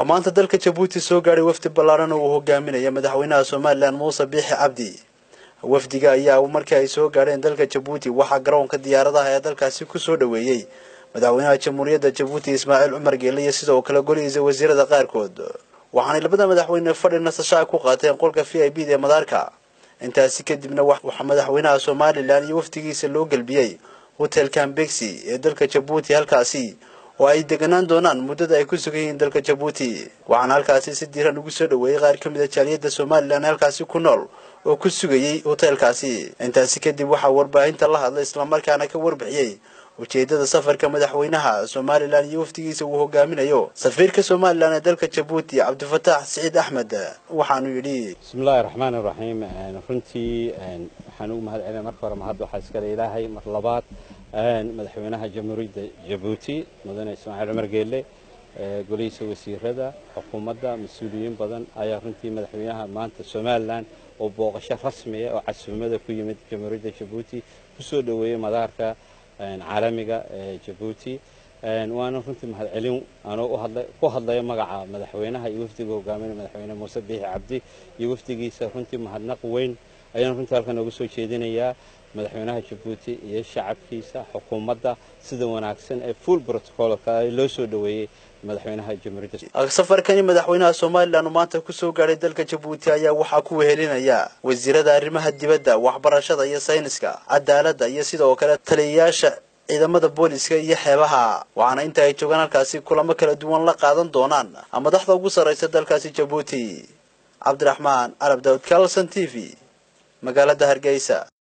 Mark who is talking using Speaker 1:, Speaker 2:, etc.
Speaker 1: maanta dalka jabuuti soo gaadhay wafdi ballaaran oo uu hogaaminaya madaxweynaha somalilan muuse biixi cabdi wafdiga ayaa markii ay soo gaadheen dalka jabuuti waxaa garoonka diyaaradaha ee dalkaasi kusoo dhoweeyey madaxweynaha jamhuuriyadda jabuuti ismaaciil cumar geele iyo sidoo kale golihiisa wasiirada qaarkood waxaanay labada madaxweyne fadhi nasashaa ku qaateen qolka v i b da ee madaarka intaasi kadibna waxaa madaxweynaha somalilan iyo wafdigiisa loo gelbiyey hotel cambexi ee dalka jabuuti halkaasi oo ay deganaan doonaan muddada ay ku sugan yihiin dalka jabuuti waxaana halkaasi si diiran ugu soo dhoweeyey qaar ka mid a jaaliyadda somalilan halkaasi ku nool oo ku sugayey hoteelkaasi intaasi kadib waxaa warbaahinta la hadlay islamarkaana ka warbixiyey ujeedada safarka madaxweynaha somalilan iyo wafdigiisa uu hogaaminayo safiirka somalilan ee dalka jabuuti cabdifataax siciid axmed waxaanu yidhi
Speaker 2: bismillahi raxmaan iraxiim runtii waxaan ugu mahad celinay marka hore mahad waxaa iskale ilaahay mar labaad madaxweynaha jamhuuriyadda jabuuti mudane ismaaciil cumar geelle golihiisa wasiirada xukuumadda mas-uuliyiin badan ayaa runtii madaxweynaha maanta somalilan oo booqasho rasmiya oo casuumada ku yimid jamhuuriyadda jabuuti kusoo dhoweeyey madaarka caalamiga ee jabuuti waana runtii mahadcelin anoo ku hadlayo magaca madaxweynaha iyo wafdiga hogaaminaya madaxweyne muuse biixi cabdi iyo wafdigiisa runtii mahadnaq weyn ayaan runtii halkan nooga soo jeedinayaa madaxweynaha jabuuti iyo shacabkiisa xukuumadda sida wanaagsan ee full protocolka loo soo dhoweeyey madaxweynaha jamhuuriyadda
Speaker 1: safarkani madaxweynaha somalilan uu maanta kusoo gaadhay dalka jabuuti ayaa waxaa ku wehelinaya wasiirada arrimaha dibadda waxbarashada iyo sayniska cadaaladda iyo sidoo kale taliyayaasha ciidamada booliska iyo xeebaha waxaana inta ay joogaan halkaasi kulamo kala duwan la qaadan doonaan madaxda ugu sarraysa dalkaasi jabuuti cabdiraxmaan carab daawud kalson t v magaalada hargeysa